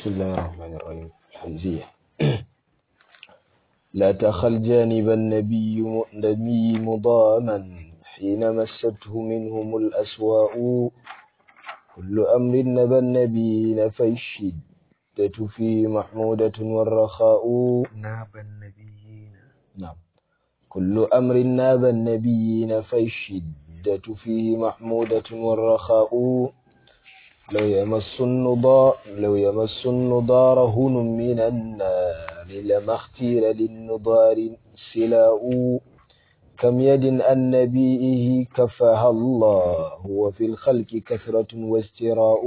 بسم الله الرحمن الرحيم حمزية لا تخل جانب النبي النبي مضاما حين مسته منهم الأسواء كل أمر نبى النبيين فالشدة فيه محمودة والرخاء ناب النبيين نعم كل أمر ناب النبيين فالشدة فيه محمودة والرخاء لو يمس النضار لو يمس النضار هن من النار لما اختير للنضار سلاء كم يد عن نبيه كفاها الله وفي الخلق كثرة واستراء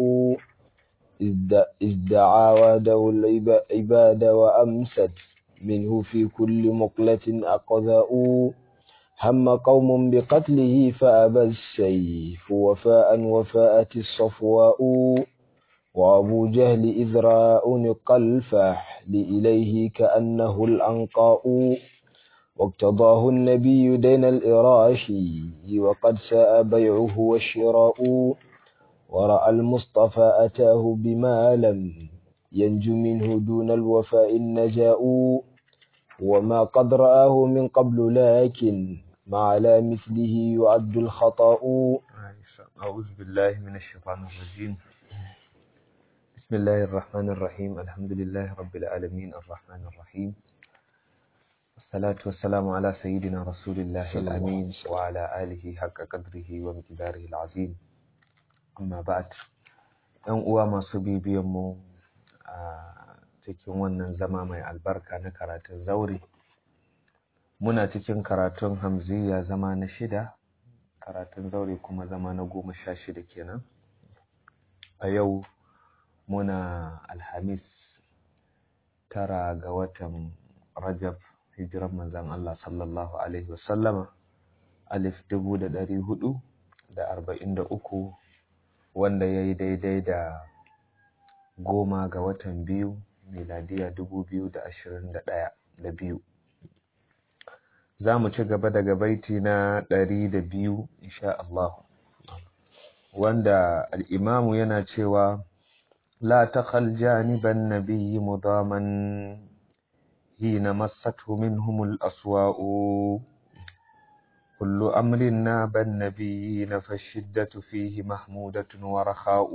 إذ دعا وده العباد وأمست منه في كل مقلة أقذاء هم قوم بقتله فأبى السيف وفاء وفاءت الصفواء وأبو جهل إذ راء الفحل إليه كأنه الأنقاء واقتضاه النبي دين الإراشي وقد ساء بيعه والشراء ورأى المصطفى أتاه بما لم ينج منه دون الوفاء النجاء وما قد رآه من قبل لكن ما على مثله يعد الخطأ أعوذ بالله من الشيطان الرجيم بسم الله الرحمن الرحيم الحمد لله رب العالمين الرحمن الرحيم والصلاة والسلام على سيدنا رسول الله الأمين وعلى آله حق قدره ومقداره العظيم أما بعد ‘yan uwa masu bibiyanmu a cikin wannan zama mai albarka na karatun zaure muna cikin karatun hamziya zama na shida karatun zaure kuma zama na goma sha shida kenan a yau muna alhamis tara ga watan rajab hijiran manzan Allah sallallahu alaihi wasallama alif dubu da ɗari hudu da arba'in da uku wanda ya yi daidai da goma ga watan biyu miladiya dubu biyu da ashirin da ɗaya da biyu za mu ci gaba daga baiti na ɗari da biyu insha Allah wanda al'imamu yana cewa la takhal janiban nabiyyi mudaman hina massathu minhumul aswa'u كل أمر ناب النبيين فالشدة فيه محمودة ورخاء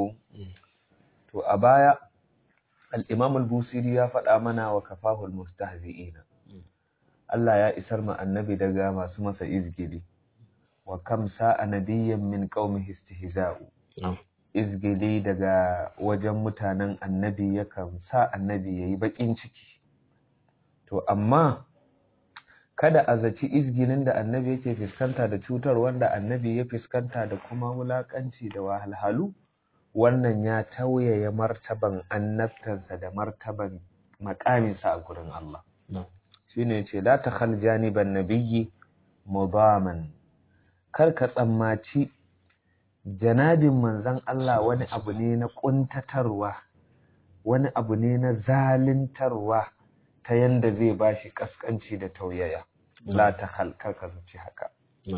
to a baya al-Imam al-Busiri ya faɗa mana wa kafahu al-mustahzi'ina Allah ya isar ma annabi daga masu masa izgili wa kam sa'a nabiyyan min qaumihi istihza'u izgili daga wajen mutanen annabi yakan sa annabi yayi bakin ciki to amma kada a zaci izginin da annabi yake fuskanta da cutar wanda annabi ya fuskanta da kuma wulakanci da wahalhalu wannan ya tauyaya martaban annabtansa da martaban makaminsa a gurin Allah shine ce la takhal janiban nabiyyi mudaman kar ka tsammaci janabin manzon Allah wani abu ne na kuntatarwa wani abu ne na zalintarwa ta yanda zai bashi kaskanci da tauyaya la ta halkar ka zuci haka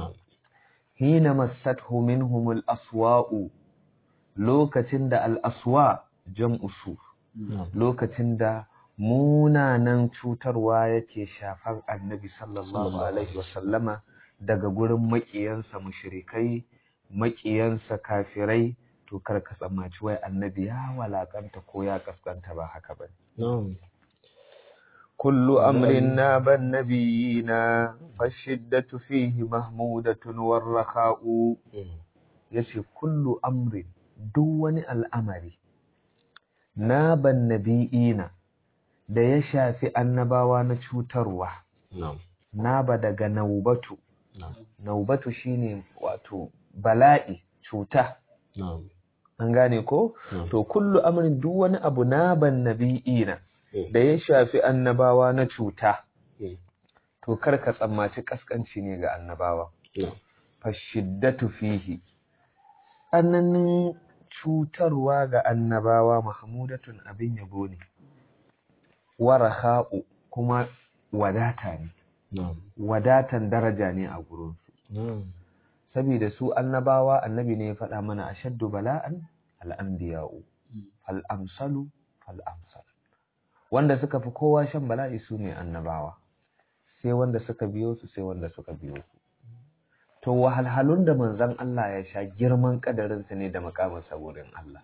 hina massathu minhum al-aswa'u lokacin da al-aswa jam'u su lokacin da munanan cutarwa yake shafar annabi sallallahu alaihi wasallama daga gurin makiyansa mushrikai makiyansa kafirai to kar ka tsammaci wai annabi ya walakanta ko ya kaskanta ba haka bane كل أمر ناب النبيين فالشدة فيه محمودة والرخاء يشي كل أمر دون الأمر ناب النبيين da ya shafi annabawa na cutarwa naba daga naubatu naubatu shine wato bala'i cuta an gane ko to kullu amrin duk wani abu naban nabi'ina da ya shafi annabawa na cuta to kar ka tsammaci kaskanci ne ga annabawa fashiddatu fihi tsananin cutarwa ga annabawa mahmudatun abin yabo ne waraha'u kuma wadata ne wadatan daraja ne a gurinsu saboda su annabawa annabi ne ya faɗa mana ashaddu bala'an al'anbiya'u al'amsalu fal'amsal wanda suka fi kowa shan bala'i su ne annabawa sai wanda suka biyo su sai wanda suka biyo su to wahalhalun da manzon Allah ya sha girman kadarinsa ne da makaminsa wurin Allah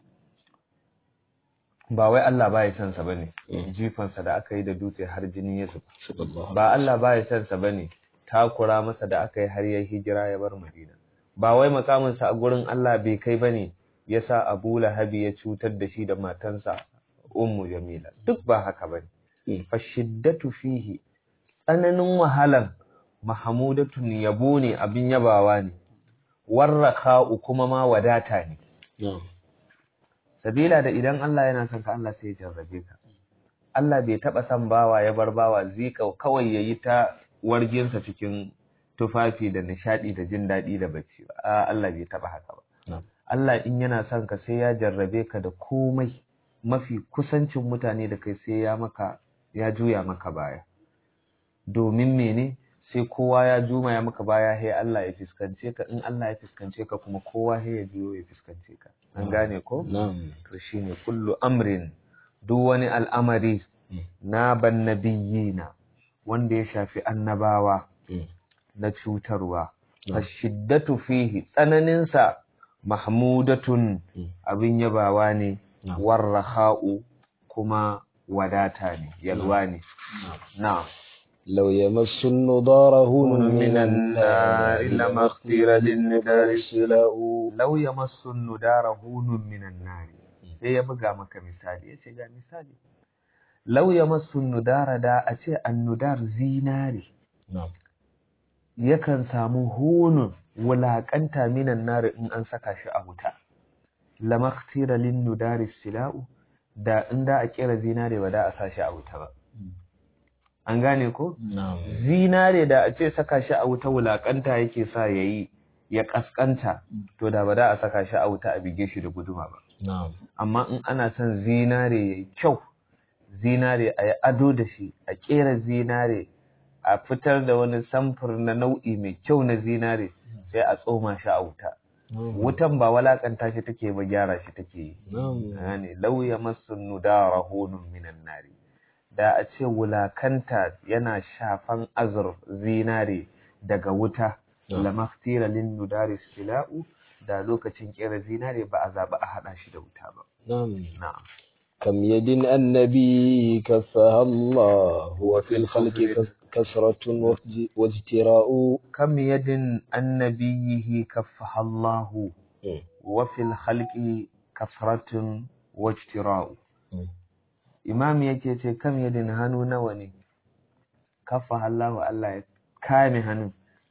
ba wai Allah ba ya son sa bane jifansa da aka yi da dutse har jini ya zuba ba Allah ba ya son sa bane takura masa da aka yi har ya hijira ya bar Madina ba wai makaminsa a gurin Allah bai kai bane yasa Abu Lahabi ya cutar da shi da matansa Ummu Jamila duk ba haka bane fa shiddatu fihi tsananin wahalan mahamudatun yabo ne abin yabawa ne warraka'u kuma ma wadata ne sabila da idan Allah yana son ka Allah sai ya jarrabe ka Allah bai taba son bawa ya bar bawa zika kawai yayi ta warginsa cikin tufafi da nishadi da jin daɗi da bacci ba a Allah bai taba haka ba Allah in yana son ka sai ya jarrabe ka da komai mafi kusancin mutane da kai sai ya maka ya juya maka baya domin mene sai kowa ya juma ya maka baya he Allah ya fiskance ka in Allah ya fiskance ka kuma kowa he ya biyo ya fiskance ka an gane ko to shine kullu amrin duk wani al'amari na ban nabiyina wanda ya shafi annabawa na cutarwa ashiddatu fihi tsananin sa mahmudatun abin yabawa ne warraha'u kuma wadata ne yalwa ne na'am لو يمس النضار هون من النار لما اختير للندار السلاء لو يمس الندار هون من النار sai ya buga maka misali ya ce ga misali lau ya masu nudara da a ce annudar zinari yakan samu hunun wulaƙanta minan nari in an saka shi a wuta lamaktira lin nudari sila'u da in da a kera zinare ba da a sa shi a wuta ba an gane ko? zinare da a ce saka shi a wuta wulakanta yake sa ya yi ya kaskanta to da ba da a saka shi a wuta a bige shi da guduma ba amma in ana son zinare ya yi kyau zinare a yi ado da shi a kera zinare a fitar da wani samfur na nau'i mai kyau na zinare sai a tsoma shi a wuta wutan ba walakanta shi take ba gyara shi take yi ne lauya masu nudara honun minan nari da a ce wulakanta yana shafan azur zinare daga wuta lamaktira lin nudari sila'u da lokacin kera zinare ba a zaɓi a haɗa shi da wuta ba. Na'am. Kam yadin annabi kafaha Allah wa fil khalqi kasratun wajtira'u kam yadin annabiyihi kafaha Allah wa fil khalqi kasratun wajtira'u imam yake ce kam yadin hannu nawa ne kafa Allah Allah ya kame hannun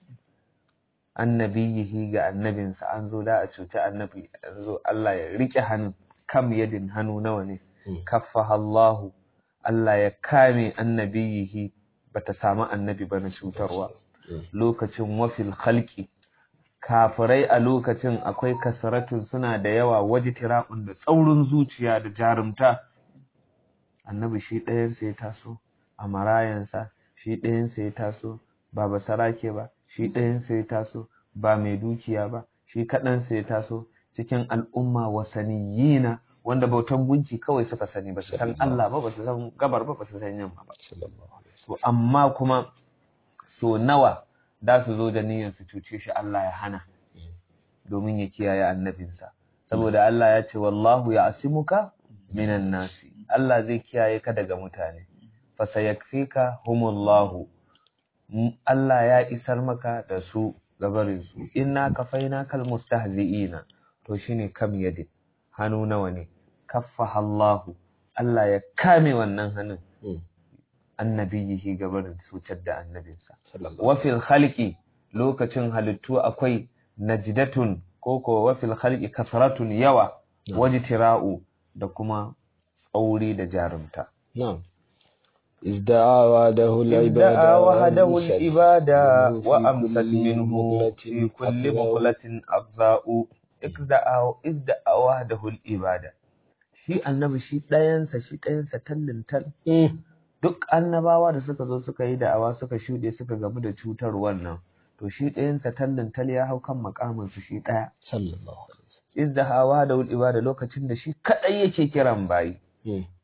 annabiyihi ga annabinsa an zo da a cuci annabi an zo Allah ya rike hannun kam yadin hannu nawa ne kafa Allah Allah ya kame annabiyihi bata samu annabi ba na cutarwa lokacin wafil khalqi kafirai a lokacin akwai kasaratun suna da yawa wajitira'un da tsaurin zuciya da jarumta annabi shi ɗayansa ya taso a marayansa shi ɗayansa ya taso ba basarake ba shi ɗayansa ya taso ba mai dukiya ba shi kaɗansa ya taso cikin al'umma wasaniyina wanda bautan gunki kawai suka sani ba su san Allah ba ba su san gabar ba ba su san yamma ba to amma kuma so nawa da su zo da niyyar su cuce shi Allah ya hana domin ya kiyaye annabinsa saboda Allah ya ce wallahu ya asimuka minan nasi Allah zai kiyaye ka daga mutane fa sayakfika humullahu Allah ya isar maka da su gabarin su inna kafaina kal mustahzi'ina to shine kam yadin hannu nawa ne kaffaha Allahu Allah ya kame wannan hannun annabiyihi gabarin cutar da annabinsa wa fil khalqi lokacin halittu akwai najdatun koko wa fil khalqi kasratun yawa wajtira'u da kuma tsauri da jarumta na'am ازدعى وحده العبادة ادعى وحده العبادة وأمسك منه في كل مقلة أبزاء ادعى ادعى وحده العبادة shi annabi shi ɗayansa shi ɗayansa tallin tal duk annabawa da suka zo suka yi da'awa suka shuɗe suka gamu da cutar wannan to shi ɗayansa tallin tal ya hau kan makamin su shi ɗaya sallallahu alaihi izda hawa da ibada lokacin da shi kaɗai yake kiran bayi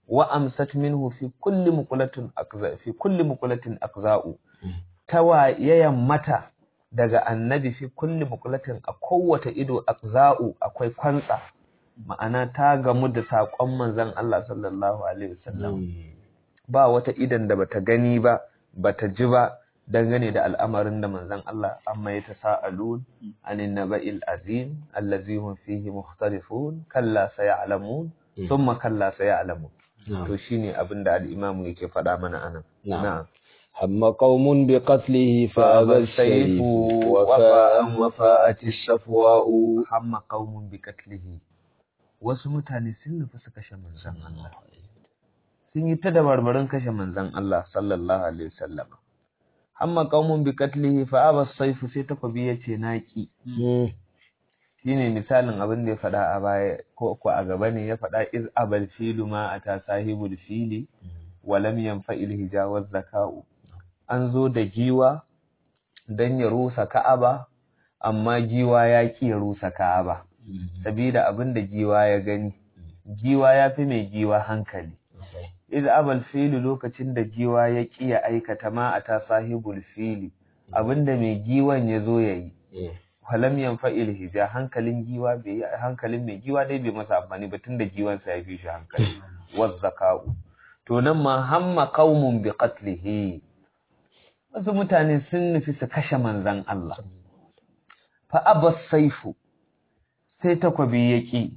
wa amsat minhu fi kulli muqulatin aqza fi kulli muqulatin aqza'u tawayayan mata daga annabi fi kulli muqulatin a kowace ido aqza'u akwai kwantsa ma'ana ta gamu da saƙon manzon Allah sallallahu alaihi wasallam ba wata idan da bata gani ba bata ji ba dangane da al'amarin da manzon Allah amma ya tasa'alun anin naba'il azim allazi hum fihi mukhtalifun kalla sayalamun thumma kalla sayalamun to shine abin da al-imam yake faɗa mana anan na'am هم قوم بقتله فأبى السيف وفاء وفاءت الشفواء هم قوم بقتله wasu mutane sun nufi su kashe manzon Allah sun yi ta dabarbarin kashe manzon Allah sallallahu alaihi wasallam amma qaumun bi qatlihi fa aba sayfu sai takobi yace naki shine misalin abin da ya faɗa a baya ko ko a gaba ne ya faɗa iz abal filu ma ata sahibul fili wa lam yanfa'il hijawaz zaka'u an zo da giwa dan ya rusa Ka'aba amma giwa ya ki ya rusa Ka'aba sabida abin da giwa ya gani giwa ya fi mai giwa hankali iz abal fili lokacin da giwa ya ki ya aikata ma ata sahibul fili abinda mai giwan ya zo yayi falam yanfa'il hija hankalin giwa bai hankalin mai giwa dai bai masa amfani ba tunda giwan sa ya fi shi hankali wazzaka'u to nan ma hamma qaumun bi qatlihi wasu mutane sun nufi su kashe manzon Allah fa abas saifu sai takwabi yaki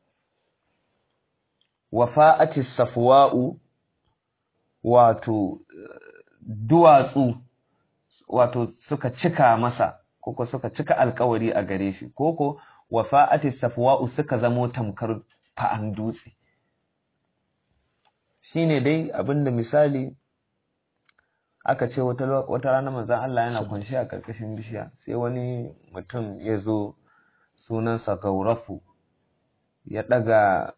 wafa'ati safwa'u wato duwatsu wato suka cika masa koko suka cika alkawari a gare shi koko wafa'ati safwa'u suka zamo tamkar fa'an dutse shine dai abinda misali aka ce wata wata rana manzon Allah yana kunshi a karkashin bishiya sai wani mutum ya zo sunansa Gaurafu ya daga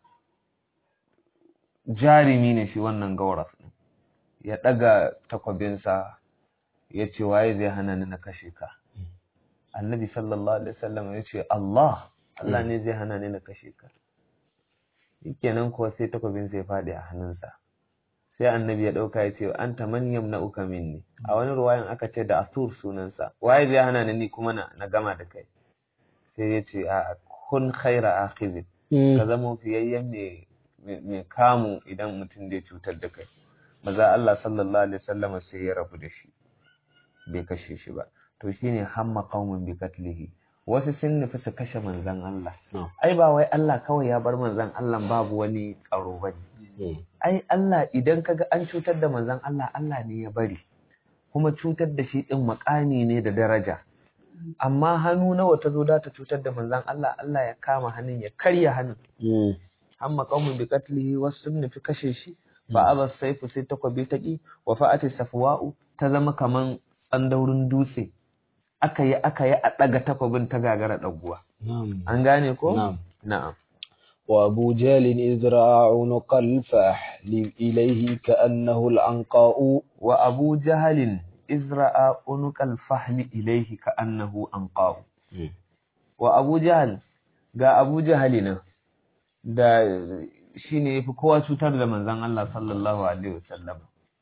jarimi ne shi wannan Gauraf ya daga takwabinsa ya ce waye zai hana ni na kashe ka annabi sallallahu alaihi wasallam ya ce Allah Allah ne zai hana ni na kashe ka shikenan kuwa sai takwabin sai faɗi a hannunsa sai annabi ya ɗauka ya ce an ta man yamna'uka minni a wani ruwayan aka ce da asur sunansa waye zai hana ni kuma na, na gama da kai sai ya ce a kun khaira akhizin ka zama fiyayyen mai mai kamu idan mutum zai cutar da kai maza Allah sallallahu alaihi wasallam sai ya rabu da shi bai kashe shi ba to shine hamma qaumun bi qatlihi wasu sun nufi su kashe manzon Allah ai ba wai Allah kawai ya bar manzon Allah babu wani tsaro bane ai Allah idan kaga an cutar da manzon Allah Allah ne ya bari kuma cutar da shi din makami ne da daraja amma hannu nawa ta zo da ta cutar da manzon Allah Allah ya kama hannun ya karya hannun amma qaumun bi qatlihi wasu sun nufi kashe shi fa aba saifu sai takwabi ta ki wa fa'ati safwa'u ta zama kaman tsandaurin dutse aka yi aka yi a daga takwabin ta gagara daguwa an gane ko na'am وأبو جهل إذ رأى عنق الفحل إليه كأنه العنقاء وأبو جهل إذ رأى عنق الفحل إليه كأنه عنقاء وأبو جهل ga Abu Jahali nan da shi ne ya fi kowa cutar da manzan Allah sallallahu Alaihi wasallam.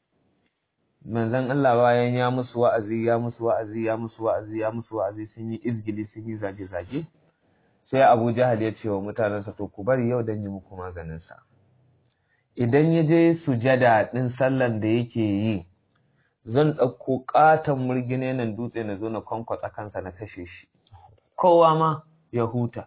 Manzan Allah bayan ya musu wa'azi, ya musu wa'azi, ya musu wa'azi, ya musu wa'azi sun yi izgili sun yi zage-zage. Sai Abu Jahal ya ce wa mutanensa to ku bari yau don yi muku maganinsa. Idan ya je sujada ɗin sallan da yake yi, zan ɗauko ƙaton murgine nan dutse na zo na kwankwatsa kansa na kashe shi. Kowa ma ya huta.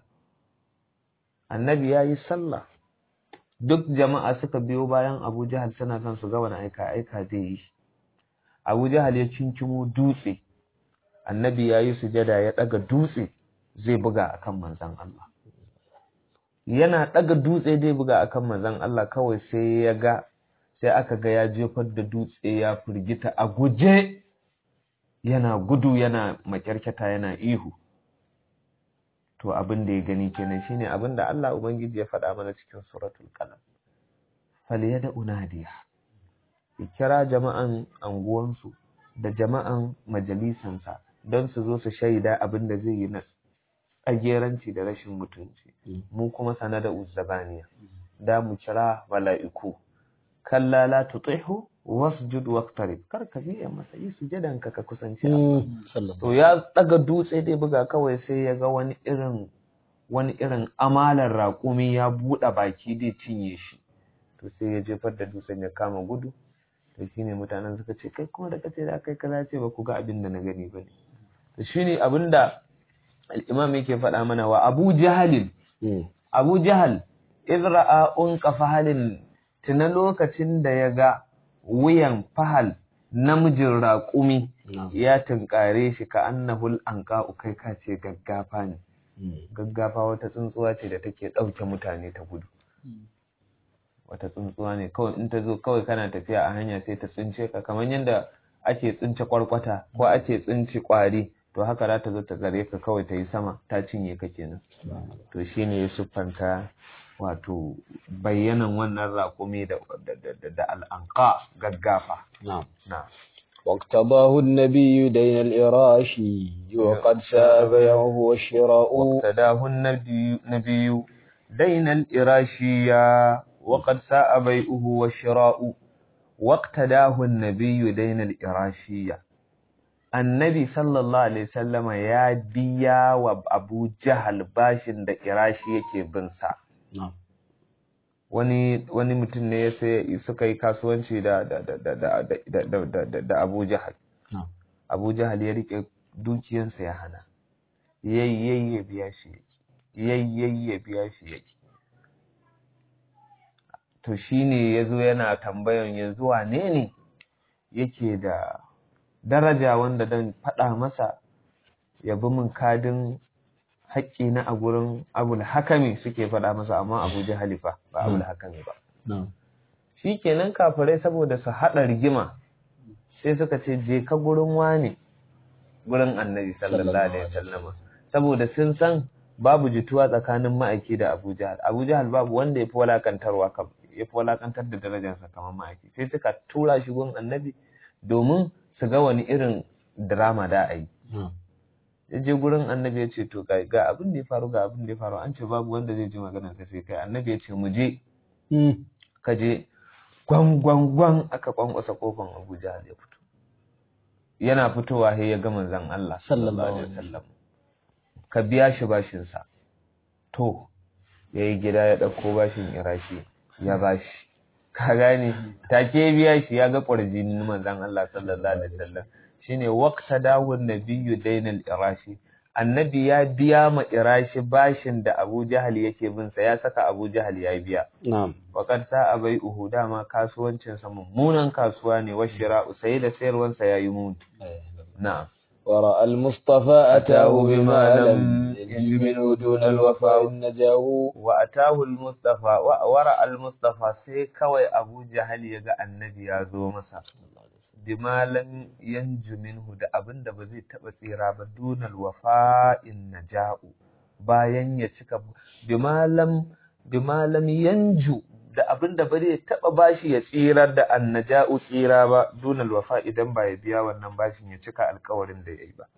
annabi ya yi sallah duk jama'a suka biyo bayan abu jahal suna son su ga wani aika aika zai yi abu jahal ya cinkimo dutse annabi ya yi sujada ya ɗaga dutse zai buga akan manzan Allah yana ɗaga dutse zai buga akan manzan Allah kawai sai ya ga sai aka ga ya jefar da dutse ya firgita a guje yana gudu yana makyarkyata yana ihu to abin da ya gani kenan shine abin da Allah ubangiji ya faɗa mana cikin suratul qalam falyada unadiya ya kira jama'an anguwansu da jama'an majalisansa don su zo su shaida abin da zai yi na tsageranci da rashin mutunci mu kuma sana da uzzabaniya da mu kira mala'iku kalla la tutihu wasjud waqtarib kar ka biya masa yi sujadan ka ka kusanci Allah to ya daga dutse dai buga kawai sai ya ga wani irin wani irin amalar raƙumi ya buɗe baki dai cinye shi to sai ya jefar da dutsen ya kama gudu to shine mutanen suka ce kai kuma da kace da kai kaza ce ba ku ga abin da na gani bane to shine abinda al-imam yake faɗa mana wa Abu Jahalin Abu Jahal idra'a unqa fahalin tuna lokacin da ya ga wuyan fahal namijin raƙumi ya tunkare shi ka annahul anqa kai ka ce gaggafa ne gaggafa wata tsuntsuwa ce da take ɗauke mutane ta gudu wata tsuntsuwa ne kawai in ta zo kawai kana tafiya a hanya sai ta tsince ka kamar yadda ake tsince kwarkwata ko ake tsince kwari to haka za ta zo ta gare ka kawai ta yi sama ta cinye ka kenan to shine ya siffanta wato bayyanan wannan raƙumi da da al'anqa gaggafa na'am na واقتضاه النبي دين الإراشي وقد ساب بيعه والشراء واقتداه النبي نبي دين الإراشية وقد ساء بيعه والشراء واقتداه النبي دين الإراشية النبي صلى الله عليه وسلم يا بيا وأبو جهل باشن da irashi yake bin sa wani wani mutum ne ya sai suka yi kasuwanci da da da da da da da da da Abu Jahal Abu Jahal ya rike dukiyarsa ya hana yayi ya biya shi yayi ya biya shi yake to shine yazo yana tambayan yanzu wane ne yake da daraja wanda dan faɗa masa ya bi min kadin haƙƙi na a gurin abul hakami suke faɗa masa amma abu halifa ba abul hakami ba shi kenan kafirai saboda su haɗa rigima sai suka ce je ka gurin wane gurin annabi sallallahu alaihi wasallama saboda sun san babu jituwa tsakanin ma'aiki da abu jahal abu jahal babu wanda ya fi walakantarwa ya fi walakantar da darajarsa kamar ma'aiki sai suka tura shi gurin annabi domin su ga wani irin drama da a yi ya je gurin annabi ya ce to ga abin da ya faru ga abin da ya faru an ce babu wanda zai ji magana sai kai annabi ya ce mu je ka je gwangwangwan aka kwankwasa kofan abuja ya fito yana fitowa sai ya ga manzon Allah sallallahu alaihi wasallam ka biya shi bashin sa to yayi gida ya dauko bashin irashi ya bashi ka gane take biya shi ya ga kwarjinin manzon Allah sallallahu alaihi wasallam shine waqta dawun nabiyyu dainal irashi annabi ya biya ma irashi bashin da Abu Jahal yake bin sa ya saka Abu Jahal ya biya na'am waqad sa'a bai uhu dama kasuwancin sa mummunan kasuwa ne wa shira'u sai da sayarwan sa yayi muni na'am ورأى المصطفى أتاه بما لم يجد منه دون الوفاء النجاه وأتاه المصطفى ورأى المصطفى sai kawai Abu Jahal ya ga annabi ya zo masa bima lam yanju minhu da abin da ba zai taba tsira ba dunal wafa'in naja'u bayan ya cika bima lam bima lam yanju da abin da ba zai taba bashi ya tsirar da annaja'u tsira ba dunal wafa idan ba ya biya wannan bashin ya cika alkawarin da yayi ba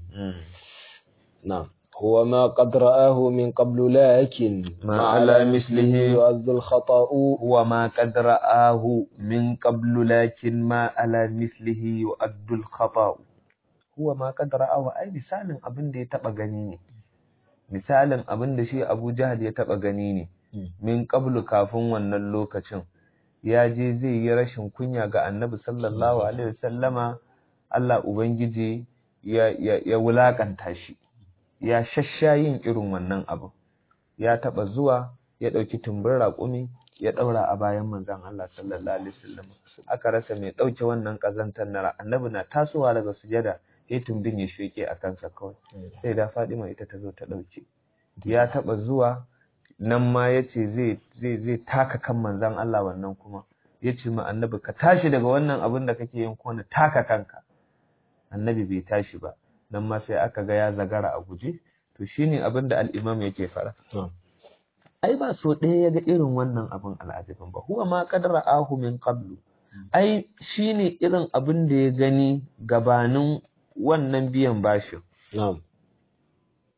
na'am هو ما قد رآه من قبل لكن ما على مثله يعز الخطأ هو ما قد رآه من قبل لكن ما على مثله يؤد الخطأ هو ما قد رآه أي مثال أبن دي تبا غنيني مثال أبن دي شي أبو جهل يتبا غنيني من قبل كافن wannan lokacin ya je zai yi rashin kunya ga annabi sallallahu alaihi wasallama Allah ubangiji ya ya, ya wulakanta shi ya shasha yin irin wannan abu ya taba zuwa ya dauki tumbin raƙumi ya daura a bayan manzon Allah sallallahu alaihi wasallam aka rasa mai dauke wannan kazantar na annabi na tasowa daga sujada sai tumbin ya sheke a kansa kawai sai da Fadima ita ta zo ta dauke ya taba zuwa nan ma yace zai zai zai taka kan manzon Allah wannan kuma yace ma annabi ka tashi daga wannan abin da kake yin ko na taka kanka annabi bai tashi ba nan ma sai aka ga ya zagara a guje to shine abin da al-imam yake fara ai ba so ɗaya ya ga irin wannan abin al'ajabin ba huwa ma qadara ahu min qablu ai shine irin abin da ya gani gabanin wannan biyan bashin na'am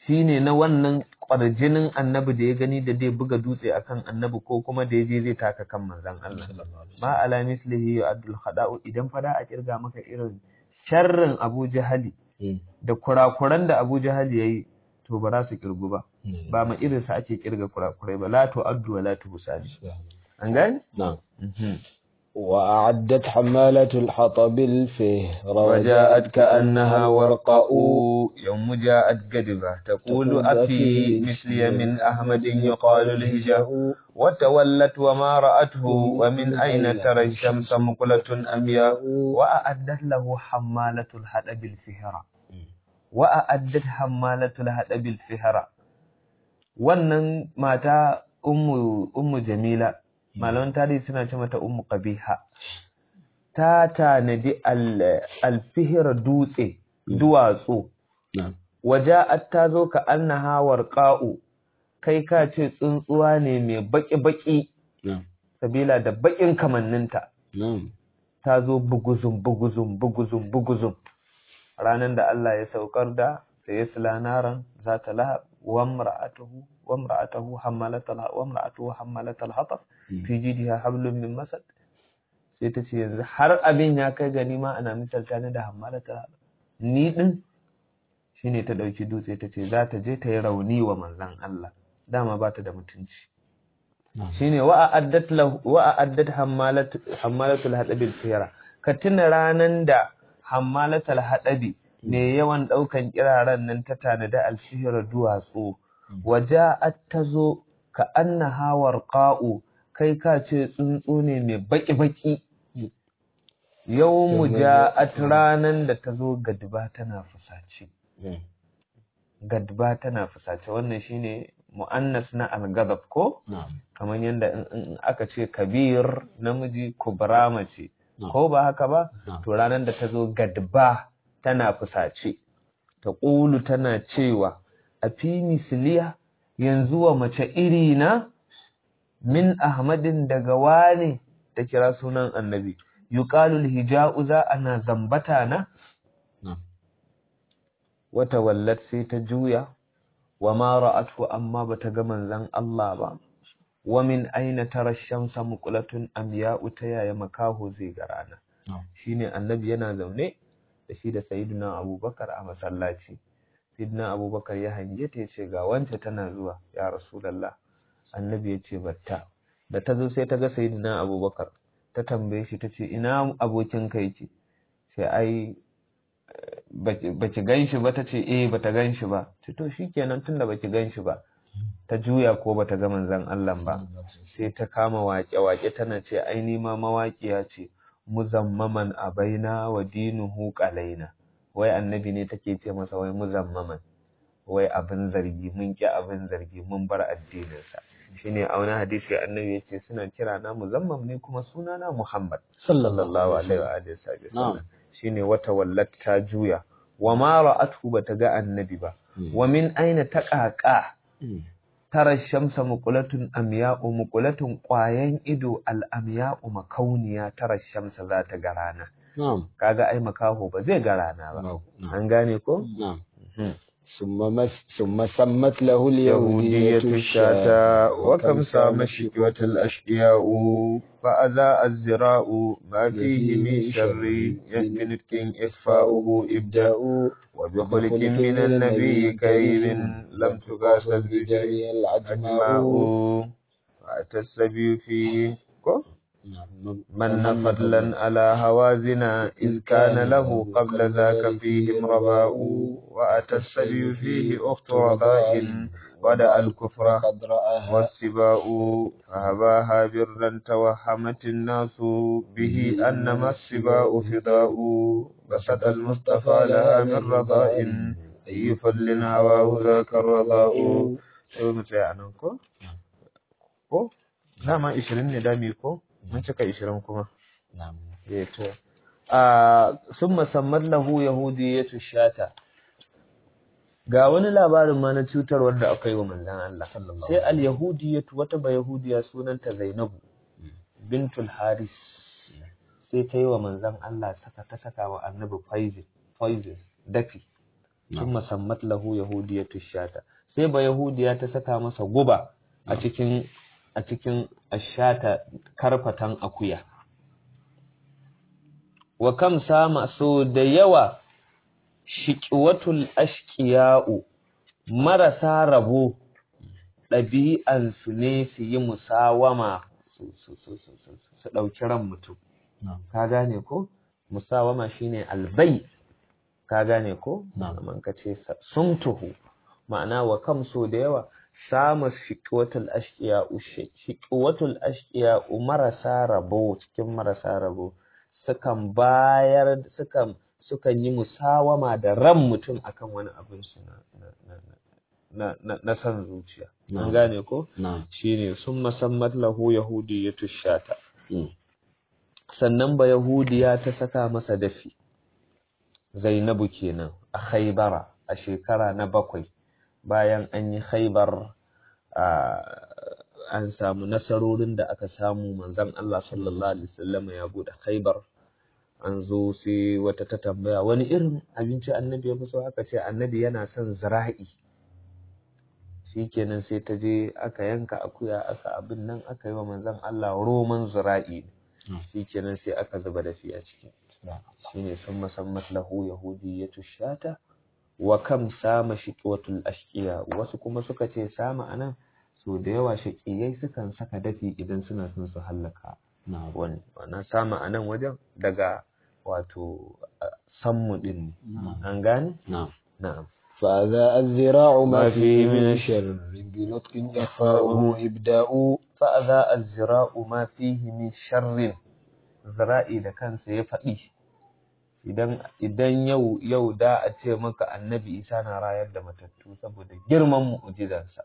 shine na wannan kwarjinin annabi da ya gani da zai buga dutse akan annabi ko kuma da ya je zai taka kan manzon Allah ma ala mislihi abdul khada'u idan fada a kirga maka irin sharrin Abu Jahali da kurakuran da Abu Jahali yayi to ba za su kirgu ba ba ma irin sa ake kirga kurakurai ba la to addu wa la tu busadi an gani نعم وأعدت حمالة الحطب الفهر وجاءت كأنها ورقاء يوم جاءت قدبة تقول أفي مثلي من أحمد يقال الهجاء وتولت وما رأته ومن أين ترى الشمس مقلة أمياء وأعدت له حمالة الحطب الفهرة وأعدت حمالة الحطب الفهرة wannan mata ummu ummu jamila malaman tarihi suna ce mata ummu qabiha ta tanadi alfihir dutse duwatsu waja'at ta zo ka annaha warqa'u kai ka ce tsuntsuwa ne mai baki baki sabila da bakin kamanninta ta zo buguzum buguzum buguzum buguzum ranan da Allah ya saukar da sai naran za ta lahab wa imra'atuhu wa imra'atuhu hammalatal wa imra'atuhu hammalatal hatab fi jidiha hablum min masad sai ta ce yanzu har abin ya kai gani ma ana misalta ni da hammalatal hatab ni din shine ta dauki dutse ta ce za ta je ta yi rauni wa manzon Allah dama ba ta da mutunci shine wa a'addat lahu wa a'addat hammalat hammalatul hadabil fira ka tuna ranan da hammalatul hadabi ne yawan daukan kiraran nan ta tanada alfihra duwatsu waja'at tazo ka annaha warqa'u kai ka ce tsuntsu ne mai baki baki yawmu ja'at ranan da tazo gadba tana fusace gadba tana fusace wannan shine mu'annas na al-ghadab ko kamar yadda in aka ce kabir namiji kubra mace ko ba haka ba to ranar da ta zo gadba tana fusace ta ƙulu tana cewa a fi misliya yanzu wa mace iri na min ahmadin daga wane ta kira sunan annabi yuqalul hija'u za ana zambata na wata wallat sai ta juya wa ma ra'atu amma bata ga manzon Allah ba wa min aina tara shamsa muqlatun amya'u ta yaya makaho zai ga rana shine annabi yana zaune da shi da sayyidina abubakar a masallaci sayyidina abubakar ya hange ta yace ga wance tana zuwa ya rasulullah annabi yace batta da ta zo sai ta ga sayyidina abubakar ta tambaye shi tace ina abokin ka yake sai ai baki gan shi ba ta ce eh bata gan shi ba ce to shikenan tunda baki gan shi ba ta juya ko bata ga manzon Allah ba sai ta kama waƙe-waƙe tana ce ai ni ma mawaƙiya ce muzammaman abaina wa dinuhu qalaina wai annabi ne take ce masa wai muzammaman wai abin zargi mun ki abin zargi mun bar addinin sa shine a wani hadisi annabi yace suna kira na muzammam ne kuma suna na Muhammad sallallahu alaihi wa alihi wasallam shine wata wallat ta juya wa ma ra'athu bata ga annabi ba wa min aina taqaqa tara shamsa muqulatun amya'u muqulatun ƙwayan ido al'amya'u makauniya tara shamsa za ta ga rana kaga ai makaho ba zai ga rana ba an gane ko ثم سمت له اليهودية الشاة وكم سام شكوة الأشقياء فأذاء الزراء ما فيه من شر يسبنك إخفاؤه إبداء وبخلق من النبي كريم لم تقاس البجري العجماء فأتى السبي فيه من فضلا على هوازنا إذ كان له قبل ذاك فيهم رباء وأتى السبي فيه أخت رضاء ودأ الكفر والسباء فهباها برا توهمت الناس به أنما السباء فضاء بسط المصطفى لها من رضاء أي فضل هواه ذاك الرضاء شو متعنى ko ko dama 20 ne dami ko mun cika 20 kuma eh to a summa sammar lahu yahudiyatu shata ga wani labarin ma na cutar wanda aka yi wa manzon Allah sai al yahudiyatu wata ba yahudiya sunanta Zainabu bintul Haris sai ta yi wa manzon Allah saka ta saka wa annabi poison poison dafi sun musammat lahu yahudiyatu shata sai ba yahudiya ta saka masa guba a cikin a cikin ashata karfatan akuya wa kam sama so da yawa shiqwatul ashqiya'u marasa rabo ɗabi'ansu ne su yi musawama su ɗauki ran mutum ka gane ko musawama shine albai ka gane ko man ka ce sumtuhu ma'ana wa kam so da yawa samu shiqwatul ashqiya'u shiqwatul ashqiya'u marasa rabo cikin marasa rabo sukan bayar sukan sukan yi musawama da ran mutum akan wani abin su na na na san zuciya an gane ko shine sun musammat lahu yahudiyatu shata sannan ba yahudiya ta saka masa dafi zainabu kenan a khaybara a shekara na bakwai bayan an yi khaybar an samu nasarorin da aka samu manzon Allah sallallahu alaihi wasallam ya bude khaybar an zo sai wata ta tambaya wani irin abinci annabi ya fi so aka ce annabi yana son zira'i shikenan sai ta je aka yanka akuya aka abin nan aka yi wa manzon Allah roman zira'i shikenan sai aka zuba da shi a ciki shine sun musammat lahu yahudiyatu shata wa kam sama shiqwatul ashqiya wasu kuma suka ce sama anan so da yawa shaqiyai sukan saka dafi idan suna son su hallaka wani wannan sama anan wajen daga wato sammu din an gane na'am فأذا الذراع ما فيه من شر بنطق إخفاؤه إبداء فأذا الذراع ما فيه من شر zira'i da kansa ya faɗi idan idan yau yau da a ce maka annabi isa na rayar da matattu saboda girman mu'jizarsa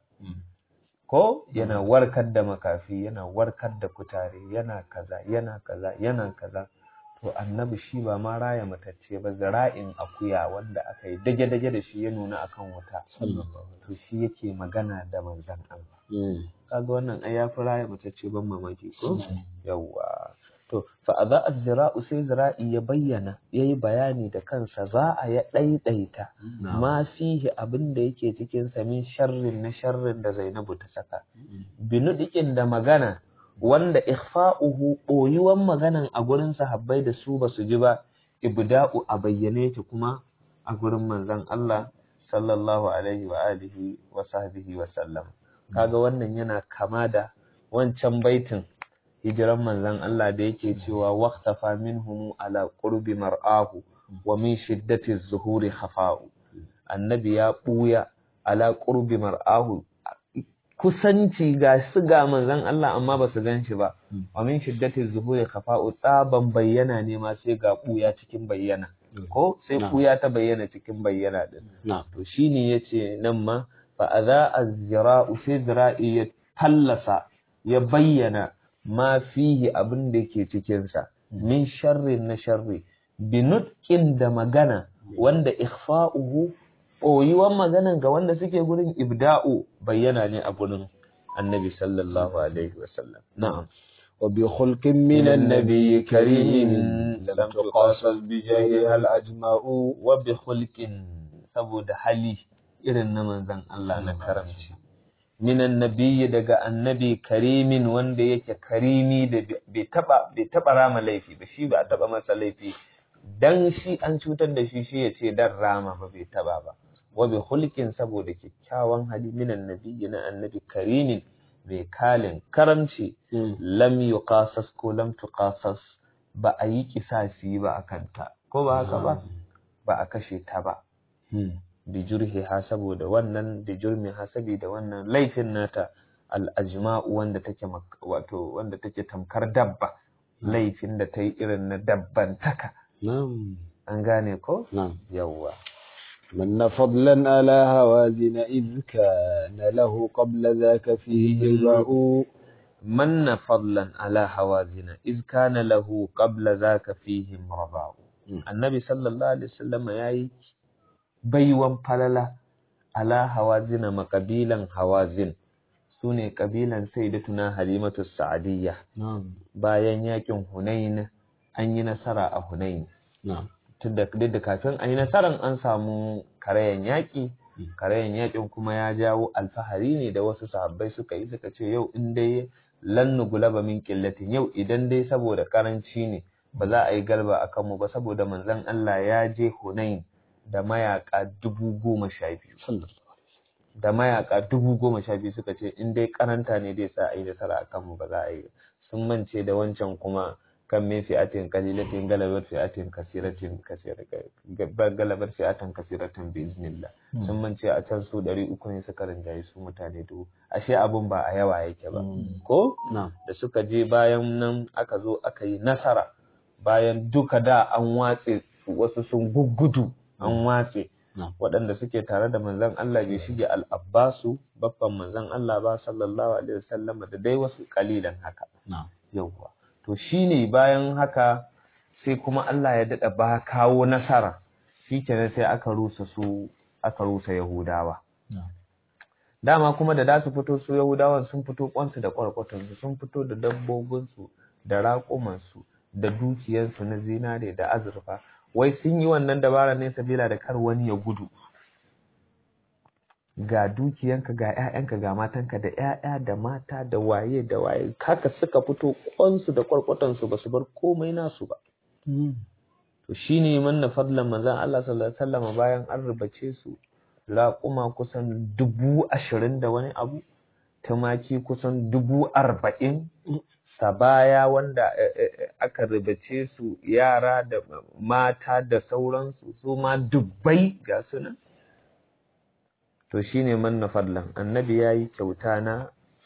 ko yana warkar da makafi yana warkar da kutare yana kaza yana kaza yana kaza to annabi shi ba ma raya matacce ba zira'in akuya wanda aka yi dage-dage da shi ya nuna akan wuta to shi yake magana da manzan Allah kaga wannan ai yafi raya matacce ban mamaki ko yawwa to fa adha az-zira'u sai zira'i ya bayyana yayi bayani da kansa za a ya daidaita ma fihi abin da yake cikin sa min sharrin na sharrin da Zainabu ta saka binudikin da magana wanda ikhfa'uhu boyuwan maganan a gurin sahabbai da su basu ji ba ibda'u a bayyane ta kuma a gurin manzon Allah sallallahu alaihi wa alihi wa sahbihi wa sallam kaga wannan yana kama da wancan baitin hijiran manzon Allah da yake cewa waqtafa minhum ala qurbi mar'ahu wa min shiddati zuhuri khafa'u annabi ya buya ala qurbi mar'ahu kusanci ga su ga manzon Allah amma ba su gan shi ba wa min shiddati zuhuri khafa'u tsaban bayyana ne ma sai ga buya cikin bayyana ko sai buya ta bayyana cikin bayyana din to shine yace nan ma fa adha az-zira'u sai zira'i ya tallasa ya bayyana ma fihi abin da ke cikinsa min sharrin na sharri binutkin da magana wanda ikhfa'uhu ɓoyuwan maganan ga wanda suke gurin ibda'u bayyana ne a gurin annabi sallallahu alaihi wasallam na'am وبخلق من النبي كريم لم تقاصد بجاهها الأجماء وبخلق saboda hali irin na manzon Allah na karamci minan nabiyyi daga annabi karimin wanda yake karimi da bai taba bai taba rama laifi ba shi ba a taba masa laifi dan shi an cutar da shi shi ya ce dan rama ba bai taba ba wa bi hulkin saboda kyakkyawan hali minan nabiyyi na annabi karimin mai kalin karamci lam yuqasas ko lam tuqasas ba a yi kisasi ba akan ta ko ba haka ba ba a kashe ta ba bijurhiha saboda wannan bijurmiha saboda wannan laifin nata al'ajma'u wanda take wato wanda take tamkar dabba laifin da ta yi irin na dabbantaka an gane ko yawwa من فضلا على هوازن إذ كان له قبل ذاك فيه الباء من فضلا على هوازن إذ كان له قبل ذاك فيه رباء النبي صلى الله عليه وسلم يأي baiwan falala ala hawazina makabilan hawazin su ne kabilan sayyidatuna halimatu sa'adiyya bayan yakin hunain an yi nasara a hunain duk da kafin a yi nasaran an samu karayan yaƙi karayan yaƙin kuma ya jawo alfahari ne da wasu sahabbai suka yi suka ce yau in dai lan nugulaba min qillatin yau idan dai saboda karanci ne ba za a yi galba a kanmu ba saboda manzon Allah ya je Hunain da mayaka dubu goma sha biyu da mayaka dubu goma sha biyu suka ce in dai karanta ne dai sa a yi nasara a kanmu ba za a yi sun mance da wancan kuma kan min fi'atin qalilatin galabat fi'atin kasiratin galabar fi'atan kasiratin bi iznillah sun mance a can su ɗari uku ne suka rinjaye su mutane dubu ashe abun ba a yawa yake ba ko da suka je bayan nan aka zo aka yi nasara bayan duka da an watse wasu sun guggudu an watse waɗanda suke tare da manzon Allah bai shige al'abbasu babban manzon Allah ba sallallahu alaihi wasallam da dai wasu kalilan haka yawwa to shine bayan haka sai kuma Allah ya dada ba kawo nasara shikenan sai aka rusa su aka rusa Yahudawa dama kuma da da su fito su Yahudawan sun fito kwansu da kwarkwatansu sun fito da dabbobinsu da raƙumansu da dukiyarsu na zinare da azurfa wai sun yi wannan dabara ne sabila da kar wani ya gudu ga dukiyanka ga ƴaƴanka ga matanka da ƴaƴa da mata da waye da waye haka suka fito kwansu da kwarkwatansu ba su bar komai nasu ba to shine manna fadlan manzon Allah sallallahu alaihi wasallam bayan an rubace su raƙuma kusan dubu ashirin da wani abu tumaki kusan dubu arba'in sabaya wanda aka rubace su yara da mata da sauransu su ma dubbai ga sunan to shine manna fadlan annabi yayi kyauta na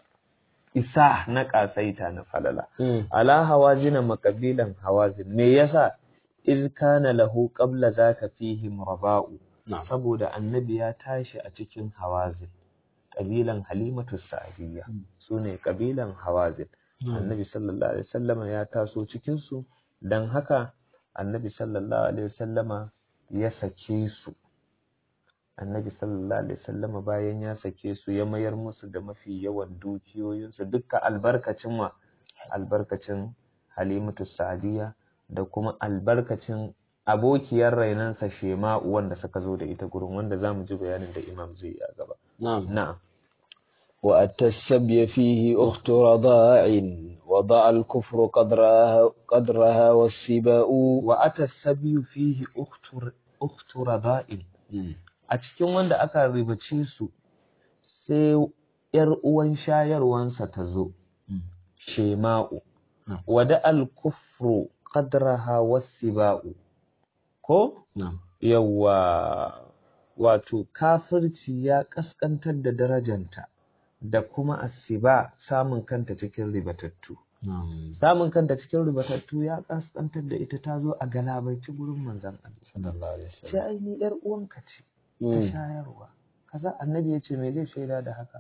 isa na kasaita na falala ala hawazina makabilan hawazin me yasa iz kana lahu qabla zaka fihim raba'u saboda annabi ya tashi a cikin hawazin kabilan halimatu sa'diyya sune kabilan hawazin annabi sallallahu alaihi wasallama ya taso cikin su dan haka annabi sallallahu alaihi wasallama ya sake su annabi sallallahu alaihi wasallama bayan ya sake su ya mayar musu da mafi yawan dukiyoyinsu dukkan albarkacin wa albarkacin halimatu sa'diyya da kuma albarkacin abokiyar rainansa shema'u wanda suka zo da ita gurin wanda zamu ji bayanin da imam zai yi a gaba na'am na'am وأتى السبي فيه أخت رضاع وضع الكفر قدرها, قدرها والسباء وأتى السبي فيه أخت أخت رضاع a cikin wanda aka ribace su sai ‘yar uwan shayarwansa ta zo, Shema'u, wada al-kufru qadraha wasiba'u ko? Yawwa, wato kafirci ya ƙasƙantar da darajanta da kuma asiba samun kanta cikin ribatattu. Samun kanta cikin ribatattu ya ƙasƙantar da ita ta zo a galabaici gurin manzan Allah. Sai ai ni ‘yar uwanka ce. ta shayarwa kaza annabi ya ce me zai shaida da haka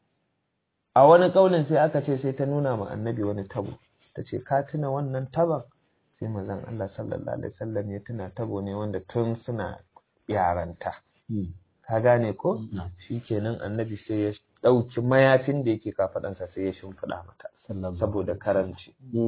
a wani kaulin sai aka ce sai ta nuna ma annabi wani tabo ta ce ka tuna wannan taban sai manzon Allah sallallahu alaihi wasallam ya tuna tabo ne wanda tun suna yaranta ka gane ko shikenan annabi sai ya ɗauki mayafin da yake kafaɗansa sai ya shimfiɗa mata saboda karanci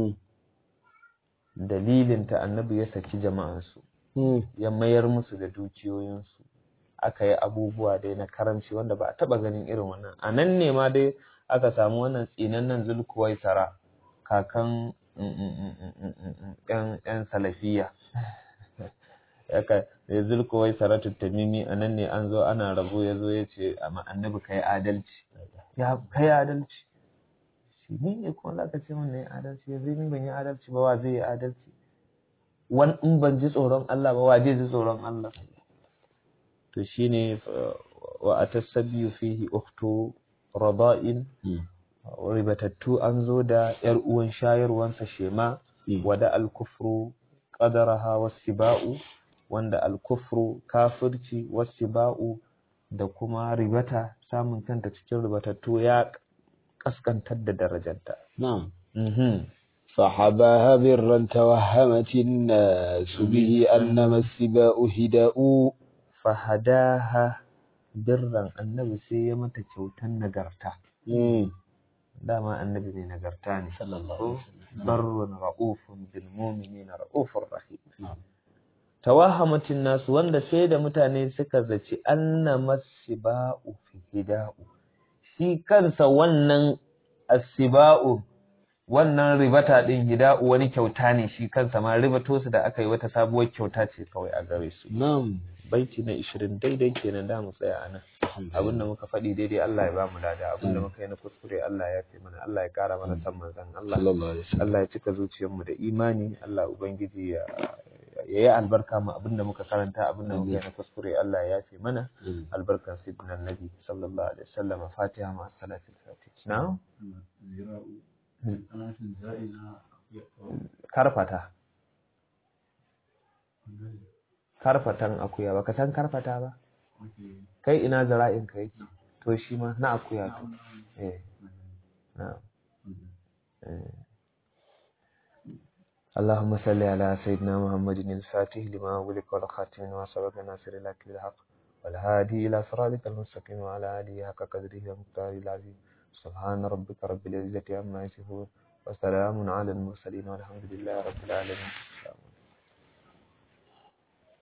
dalilinta annabi ya saki jama'ansu ya mayar musu da dukiyoyinsu aka yi abubuwa dai na karamci wanda ba a taɓa ganin irin wannan a nan ne ma dai aka samu wannan tsinannen zulkuwai sara kakan yan salafiya yaka da zulkuwai sara tuttamimi a nan ne an zo ana rabo ya zo ya ce a annabi ka yi adalci ya ka yi adalci shi ni ne kuma za ka ce min na yi adalci yanzu ni ban yi adalci ba wa zai yi adalci wani in ban ji tsoron Allah ba wa zai ji tsoron Allah to shine wa atasabiyu fihi ukhtu rada'in ribatattu an zo da yar uwan shayarwansa shema wada al-kufru qadaraha wasiba'u wanda al-kufru kafirci wasiba'u da kuma ribata samun kanta cikin ribatattu ya kaskantar da darajarta na'am فحباها برا توهمت الناس به أنما السباء هداء fahadaha birran annabi sai ya mata kyautan nagarta dama annabi mai nagarta ne barrun ra'ufun bil mu'minina ra'ufur rahim tawahamatin nasu wanda sai da mutane suka zaci anna masiba'u fi hida'u shi kansa wannan asiba'u wannan ribata din hida'u wani kyauta ne shi kansa ma ribato su da aka yi wata sabuwar kyauta ce kawai a gare su na'am baiti na 20 daidai kenan da mu tsaya anan abinda muka faɗi daidai Allah ya ba mu lada abinda muka yi na kuskure Allah ya fi mana Allah ya ƙara mana san manzon Allah sallallahu alaihi wasallam Allah ya cika zuciyarmu da imani Allah ubangiji ya ya yi albarka mu abinda muka karanta abinda muka yi na kuskure Allah ya yafe mana albarkan sayyidina annabi sallallahu alaihi wasallam fatiha ma salatul fatiha na karfata karfatan akuya baka san karfata ba kai ina zara'in ka yake to shi ma na akuya to eh na eh اللهم صل على سيدنا محمد الفاتح لما أغلق والخاتم لما سبق ناصر لك بالحق والهادي إلى صراطك المستقيم وعلى آله حق قدره ومقداره العظيم سبحان ربك رب العزة عما يصفون وسلام على المرسلين والحمد لله رب العالمين